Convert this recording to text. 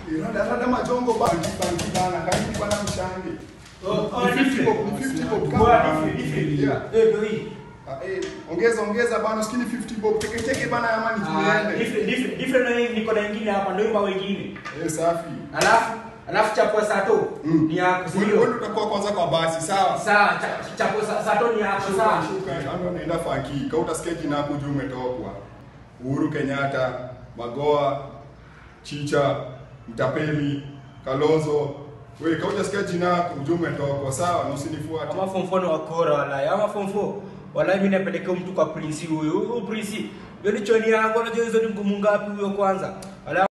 Rada rada majongo bangi bangi bana kangi bana mshange. Oh, oh, Ni 50 different. bob, ni 50 bob. Kwa kama- different, different. Yeah. Eh, ndio hii. Ah, eh, ongeza ongeza bana skini 50 bob. Teke teke bana amani Ah, tuende. different, different, different na hii niko na ingine hapa ndio kwa wengine. Eh, safi. Alafu alafu chapo sato Mm. ni yako Wewe sio? wewe utakuwa kwanza kwa basi, sawa? Sawa, cha- chapo sa- sato ni yako sawa. Ando naenda faki. Kauta sikia jina hapo juu umetokwa. Uhuru Kenyatta, Magoa, Chicha, Mtapeli, Kalonzo. Wewe kauta sikia jina yako juu umetokwa, sawa? Na usinifuate. Ama form 4 ni wakora walai. Ama form 4 walai mimi napelekea mtu kwa prince huyu. Huyu prince. Yoni choni yangu unajua hizo ni ngumu ngapi huyo kwanza? Walai